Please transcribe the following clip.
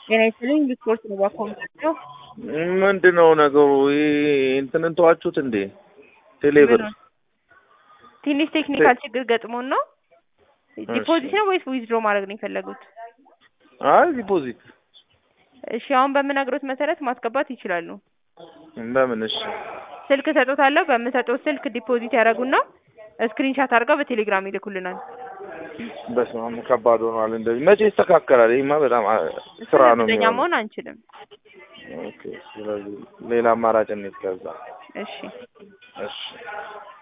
ጤና ይስጥልኝ ሪፖርት ነው ባኮምታቸው ምንድን ነው ነገሩ? ይሄ እንትንን ተዋችሁት እንዴ? ቴሌብር ትንሽ ቴክኒካል ችግር ገጥሞን ነው። ዲፖዚት ነው ወይስ ዊዝድሮ ማድረግ ነው የፈለጉት? አይ ዲፖዚት እሺ አሁን በምነግሮት መሰረት ማስገባት ይችላሉ። በምን? እሺ ስልክ እሰጦታለሁ። በምሰጠው ስልክ ዲፖዚት ያደርጉና ስክሪንሻት አድርገው በቴሌግራም ይልኩልናል። በስመ አብ ከባድ ሆኗል። እንደዚህ መቼ ይስተካከላል? ይሄማ በጣም አ- ስራ ነው እርግጠኛ የሚሆነው። መሆን አንችልም። ኦኬ፣ ስለዚህ ሌላ አማራጭ እንሂድ ከዛ። እሺ እሺ